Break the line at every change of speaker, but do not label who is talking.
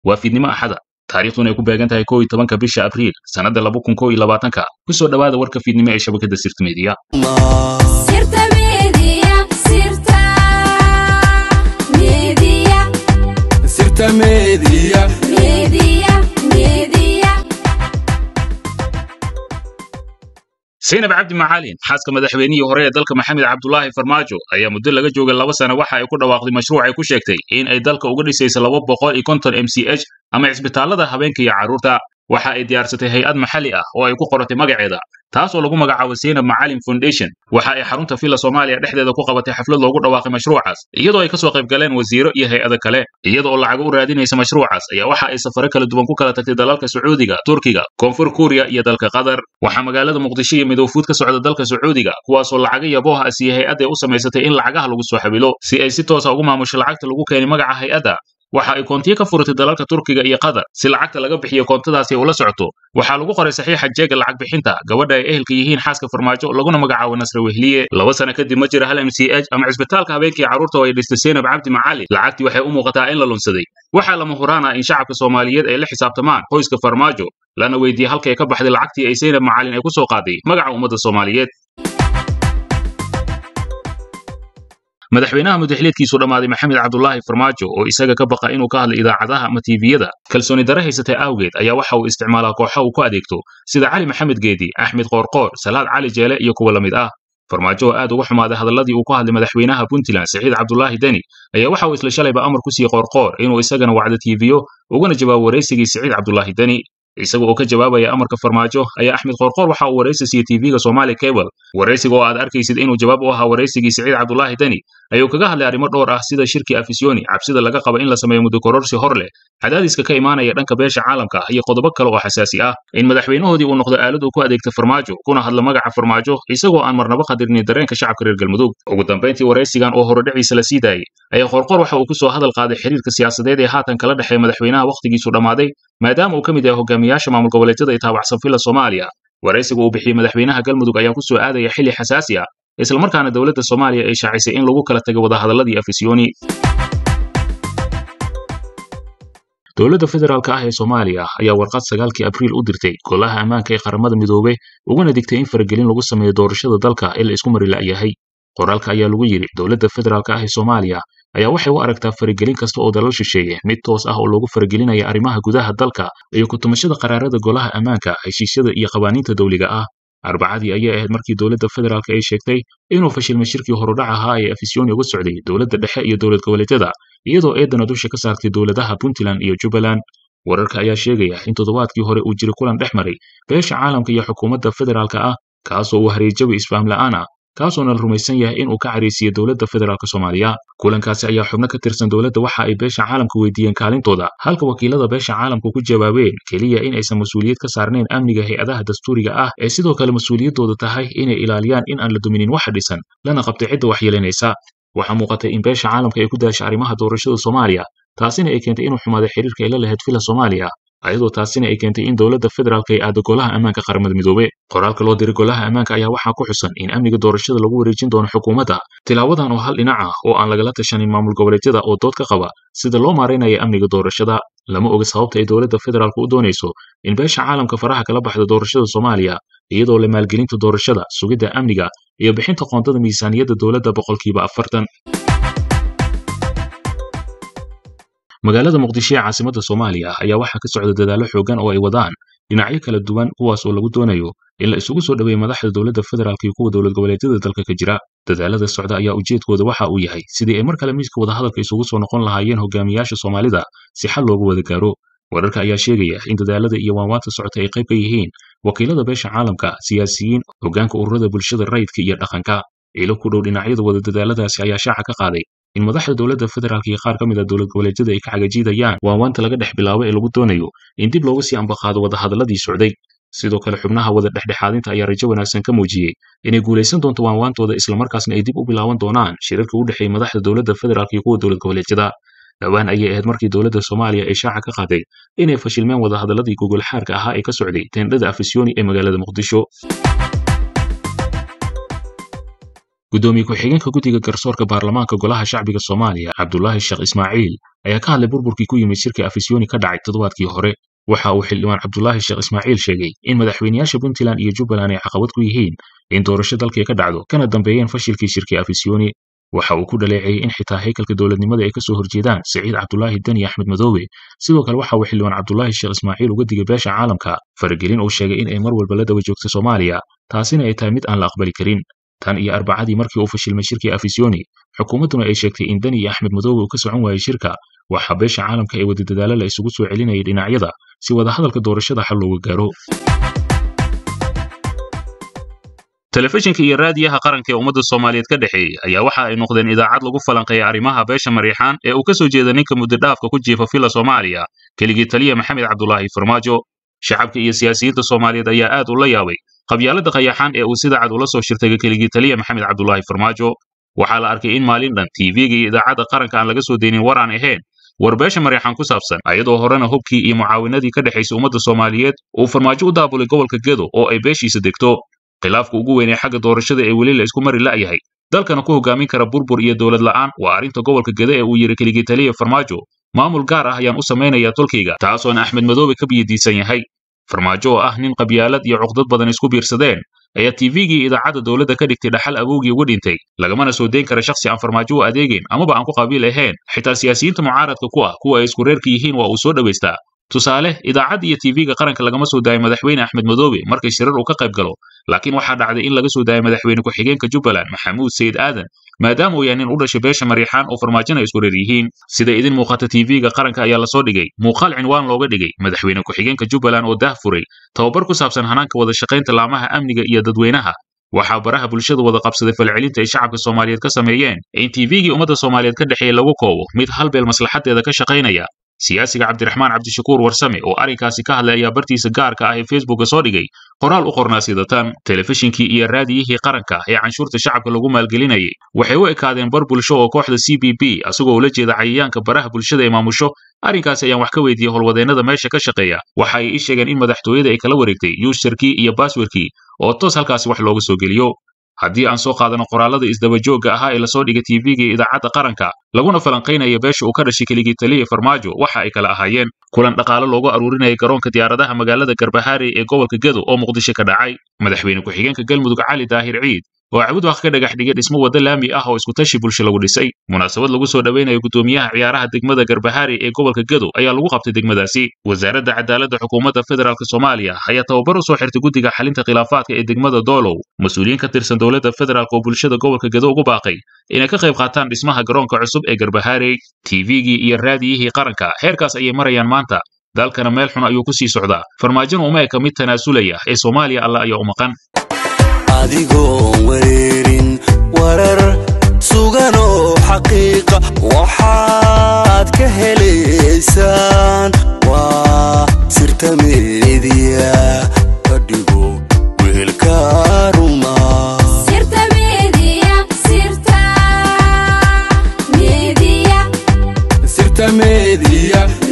waa fiidnimo axada taariikhduna ay ku beegan tahay kow iyo tobanka bisha abriil sannadda laba kun kow iyo labaatanka ku soo dhowaada warka fiidnimo ee shabakadda sirta meediya
Sirta Media, Sirta Media,
Sirta Media.
Media, Media.
saynab cabdi macalin xaaska madaxweynihii hore ee dalka maxamed cabdulaahi farmaajo ayaa muddo laga joogay laba sano waxa ay ku dhawaaqday mashruuc ay ku sheegtay in ay dalka uga dhisayso laba boqol iyo konton m c h ama cisbitaallada habeenka iyo carruurta waxa ay diyaarsatay hay-ad maxalli ah oo ay ku qoratay magaceeda taas oo lagu magacaabo saynab macalin foundation waxa ay xarunta villa soomaaliya dhexdeeda ku qabatay xaflad loogu dhawaaqay mashruucaas iyadoo ay kasoo qayb galeen wasiiro iyo hay-ada kale iyada oo lacago u raadinaysa mashruucaas ayaa waxa ay safare kala duwan ku kala tagtay dalalka sacuudiga turkiga koonfur kuuriya iyo dalka qatar waxaa magaalada muqdisho iyo midowfuud ka socda dalka sacuudiga kuwaasoo lacaga yabooha ah siiyey hay-adda ay u samaysatay in lacagaha lagu soo xabilo si ay si toosa ugu maamusho lacagta lagu keenay magaca hay-adda waxa ay koontiyo ka furatay dalalka turkiga iyo qatar si lacagta laga bixiyo koontadaasi ula socoto waxaa lagu qoray saxiixa jeega lacag bixinta gabadha ay ehelka yihiin xaaska farmaajo laguna magacaabo nasre wehliye laba sano kadib ma jira hal m c h ama cisbitaalka habeenkii carruurta oo ay dhistay saynab cabdi macalin lacagtii waxay u muuqataa in la lunsaday waxaa lama huraan ah in shacabka soomaaliyeed ay la xisaabtamaan qoyska farmaajo lana weydiiyey halkay ka baxday lacagtii ay saynab macalin ay ku soo qaaday magaca ummadda soomaaliyeed madaxweynaha mudaxiliedkiisu dhammaaday maxamed cabdulaahi farmaajo oo isaga ka baqa inuu ka hadlo idaacadaha ama tiiviyada kalsooni dare haysatay awgeed ayaa waxa uu isticmaalaa kooxa uu ku adeegto sida cali maxamed geedi axmed qoorqoor salaad cali jeele iyo kuwa la mid ah farmaajo oo aad uga xumaaday hadalladii uu ku hadlay madaxweynaha puntland saciid cabdulaahi deni ayaa waxa uu isla shalayba amar ku siiyey qoorqoor inuu isagana wacdo tiiviyo ugana jawaabo waraysigii saciid cabdulaahi deni isaga oo ka jawaabaya amarka farmaajo ayaa axmed qoorqoor waxa uu waraysi siiyey tv-ga somali cable waraysiga oo aad arkaysid inuu jawaab u ahaa waraysigii saciid cabdulaahi deni ayuu kaga hadlay arrimo dhowr ah sida shirkii afisyooni cabsida laga qaba in la sameeyo muddo kororsi hor leh cadaadiska ka imaanaya dhanka beesha caalamka iyo qodobo kale oo xasaasi ah in madaxweynahoodii uu noqdo aalad uu ku adeegta farmaajo kuna hadlo magaca farmaajo isagoo aan marnaba qadirnin dareenka shacabka reer galmudug ugu dambayntii waraysigan oo horodhiciisa la sii daayey ayaa qoorqoor waxa uu ku soo hadal qaaday xiriirka siyaasadeed ee haatan kala dhexeeya madaxweynaha wakhtigiisu dhammaaday maadaama uu ka mid yahay hogaamiyaasha maamul goboleedyada ee taabacsan villa soomaaliya waraysiga uu bixiyey madaxweynaha galmudug ayaa ku soo aadaya xilli xasaasi ah islamarkaana dowladda soomaaliya ay shaacisay in lagu kala tegay wadahadalladii afisyooni dowladda federaalka ah ee soomaaliya ayaa warqad sagaalkii abriil u dirtay golaha ammaanka ee qaramada midoobe uguna digtay in faragelin lagu sameeyo doorashada dalka ee la isku mari la'yahay qoraalka ayaa lagu yidhi dowladda federaalka ah ee soomaaliya ayaa waxay u aragtaa faragelin kasta oo dalal shisheeye mid toos ah oo loogu faragelinaya arrimaha gudaha dalka iyo ku-tumashada qaraarada golaha ammaanka heshiisyada iyo qawaaniinta dawliga ah arbacadii ayay ahayd markii dowladda federaalka ay sheegtay inuu fashilmay shirkii horudhac ahaa ee afisyooni uga socday dowladda dhexe iyo dowlad goboleedyada iyadoo eedana dusha ka saartay dowladaha puntland iyo jubbaland wararka ayaa sheegaya in toddobaadkii hore uu jiri kulan dhex maray beesha caalamka iyo xukuumadda federaalka ah kaasoo uu hariijabi isfahm la'aan ah kaasoona la rumaysan yahay inuu ka caraysiiyey dowladda federaalk soomaaliya kulankaasi ayaa xubno ka tirsan dowladda waxa ay beesha caalamka weydiiyeen kaalintooda halka wakiilada beesha caalamka ku jawaabeen keliya in aysan mas-uuliyad ka saarnayn amniga hay-adaha dastuuriga ah ee sidoo kale mas-uuliyaddooda tahay inay ilaaliyaan in aan la duminin waxa dhisan lana qabtay cidda waxyeelanaysa waxaa muuqatay in beesha caalamka ay ku daashay arrimaha doorashada soomaaliya taasina ay keentay inuu xumaaday xiriirka ay la lahayd villa soomaaliya ayadoo taasina ay keentay in dowladda federaalka ay aado golaha ammaanka qaramada midoobe qoraalka loo diray golaha ammaanka ayaa waxaa ku xusan in amniga doorashada lagu wareejin doono xukuumadda tilaawadan oo hal dhinac ah oo aan lagala tashanin maamul goboleedyada oo dood ka qaba sida loo maaraynaya amniga doorashada lama oga sababta ay dowladda federaalka u doonayso in beesha caalamka faraha kala baxda doorashada soomaaliya iyadoo la maalgelinta doorashada sugidda amniga iyo bixinta qoondada miisaaniyadda dowladda boqolkiiba afartan magaalada muqdisho ee caasimadda soomaaliya ayaa waxaa ka socda dadaallo xoogan oo ay wadaan dhinacyo kala duwan kuwaas oo lagu doonayo in la isugu soo dhoweeyo madaxda dowladda federaalka iyo kuwa dowlad goboleedyada dalka ka jira dadaalada socda ayaa ujeedkooda waxa uu yahay sidii ay mar kale miiska wadahadalka isugu soo noqon lahaayeen hogaamiyaasha soomaalida si xal loogu wada gaaro wararka ayaa sheegaya in dadaalada iyo waanwaanta socota ay qayb ka yihiin wakiilada beesha caalamka siyaasiyiin hoggaanka ururada bulshada rayidka iyo dhaqanka ilo ku dhow dhinacyada wada dadaaladaasi ayaa shaaca ka qaaday in madaxda dowladda federaalka iyo qaar ka mid a dowlad goboleedyada ay ka cagajiidayaan waanwaanta laga dhex bilaabo ee lagu doonayo in dib loogu sii ambaqaado wadahadalladii socday sidoo kale xubnaha wada dhexdhexaadinta ayaa rajo wanaagsan ka muujiyey inay guulaysan doonto waanwaantooda islamarkaasna ay dib u bilaaban doonaan shirarka u dhexeeya madaxda dowladda federaalka iyo kuwa dowlad goboleedyada dhowaan ayay ahayd markii dowladda soomaaliya ay shaaca ka qaaday inay fashilmeen wadahadalladii gogol xaarka ahaa ee ka socday teendhada afisyooni ee magaalada muqdisho gudoomiye ku-xigeenka guddiga garsoorka baarlamaanka golaha shacbiga soomaaliya cabdulaahi sheekh ismaaciil ayaa ka hadlay burburkii ku yimid shirka afisyooni ka dhacay toddobaadkii hore waxa uu xildhibaan cabdulaahi sheekh ismaaciil sheegay in madaxweynayaasha puntland iyo jubbaland ay caqabad ku yihiin in doorasho dalkii ka dhacdo kana dambeeyeen fashilkii shirkii afisyooni waxa uu ku dhaleeceeyey in xitaa haykalka dowladnimada ay ka soo horjeedaan siciid cabdulaahi deni axmed madoobe sidoo kale waxa uu xildhibaan cabdulaahi sheekh ismaaciil uga digay beesha caalamka faragelin uu sheegay in ay mar walba la daba joogto soomaaliya taasina ay tahay mid aan la aqbali karin tan iyo arbacadii markii uu fashilmay shirkii afisyooni xukuumadduna ay sheegtay in deni iyo axmed madoobe uu ka socon waayey shirka waxaa beesha caalamka ee wada dadaalo la isugu soo celinayay dhinacyada si wadahadalka doorashada xal looga gaaro telefishinka iyo raadiyaha qaranka ee ummadda soomaaliyeed ka dhexeeyey ayaa waxa ay noqdeen idaacad lagu falanqeeya arrimaha beesha mariixaan ee uu ka soo jeeda ninka muddodhaafka ku jiifa fila soomaaliya keligii taliya maxamed cabdulaahi farmaajo shacabka iyo siyaasiyiinta soomaaliyeed ayaa aad ula yaabay qabyaalada qayaxaan ee uu sida cad ula soo shirtagay keligii taliya maxamed cabdulaahi farmaajo waxaa la arkay in maalin dhan tv-ga iyo idaacadda qaranka aan laga soo deynin war aan ahayn war beesha mariixaan ku saabsan ayadoo horena hubkii iyo mucaawinadii ka dhexaysay ummadda soomaaliyeed uu farmaajo u daabulay gobolka gedo oo ay beeshiisa degto khilaafka ugu weyn ee xagga doorashada ee weli la isku mari la'yahay dalkana ku hogaamin kara burbur iyo dowlad la'aan waa arrinta gobolka gede ee uu yidhi keligii taliya farmaajo maamul gaar ah ayaan u samaynayaa tolkayga taasoona axmed madoobe ka biyadiisan yahay farmaajo oo ah nin qabyaalad iyo cuqdad badan isku biirsadeen ayaa tv-gii idaacadda dowladda ka dhigtay dhaxal awowgii uga dhintay lagamana soo dayn kara shakhsi aan farmaajo u adeegayn amaba aan ku qabiil ahayn xitaa siyaasiyiinta mucaaradka ku ah kuwa ay isku reerka yihiin waa uu soo dhowaystaa tusaale idaacadda iyo tv-ga qaranka lagama soo daayo madaxweyne axmed madoobe markay shirar uu ka qayb galo laakiin waxaa dhacday in laga soo daayo madaxweyne ku-xigeenka jubbaland maxamuud sayid aadan maadaama uu yahay nin u dhashay beesha mariixaan oo farmaajona isku reer yihiin sida idin muuqata tv-ga qaranka ayaa lasoo dhigay muuqaal cinwaan looga dhigay madaxweyne ku-xigeenka jubbaland oo daah furay tababar ku saabsan hanaanka wada shaqaynta laamaha amniga iyo dadweynaha waxaa baraha bulshada wada qabsaday falcelinta ay shacabka soomaaliyeed ka sameeyeen in tv-gii ummadda soomaaliyeed ka dhexeeya lagu koobo mid halbeel maslaxadeeda ka shaqaynaya siyaasiga cabdiraxmaan cabdishakuur warsame oo arrinkaasi ka hadlay ayaa bartiisa gaarka ah ee facebooka soo dhigay qoraal u qornaa sidatan telefishinkii iyo raadiyihii qaranka ee canshuurta shacabka lagu maalgelinayay waxay u ekaadeen bar bulsho oo kooxda c b b asagoo ula jeeda cayayaanka baraha bulshada ee maamusho arrinkaasi ayaan wax ka weydiiyey howlwadeennada meesha ka shaqeeya waxa ay ii sheegeen in madaxtooyada ay kala wareegtay yuusharkii iyo baaswerkii oo toos halkaasi wax looga soo geliyo haddii aan soo qaadano qoraalada isdabajoogga ahaa ee lasoo dhigay tv-ga iyo idaacadda qaranka laguna falanqaynaya beesha uu ka dhashay keligii taliya farmaajo waxa ay kala ahaayeen kulan dhaqaale loogu aruurinayay garoonka diyaaradaha magaalada garbahaare ee gobolka gedo oo muqdisho ka dhacay madaxweyne ku-xigeenka galmudug cali daahir ciid oo cabudwaq ka dhagax dhigay dhismo wadda laami ah oo iskutashi bulsho lagu dhisay munaasabad lagu soo dhoweynayo gudoomiyaha ciyaaraha degmada garbahaare ee gobolka gedo ayaa lagu qabtay degmadaasi wasaaradda cadaaladda xukuumadda federaalk soomaaliya ayaa tababar u soo xirtay guddiga xalinta khilaafaadka ee degmada doolow mas-uuliyiin ka tirsan dowladda federaalk oo bulshada gobolka gedo ugu baaqay inay ka qayb qaataan dhismaha garoonka cusub ee garbahaare tv-gii iyo raadiyihii qaranka heerkaas ayay marayaan maanta dalkana meel xun ayuu ku sii socdaa farmaajona uma eka mid tanaasulaya ee soomaaliya alla ayaa u maqan
adigoon wareerin warar suganoo xaqiiqa waxaad ka helaysaan waa sirta meediya ka dhigo weelka ruma
sirta media sirta media
sirta meediya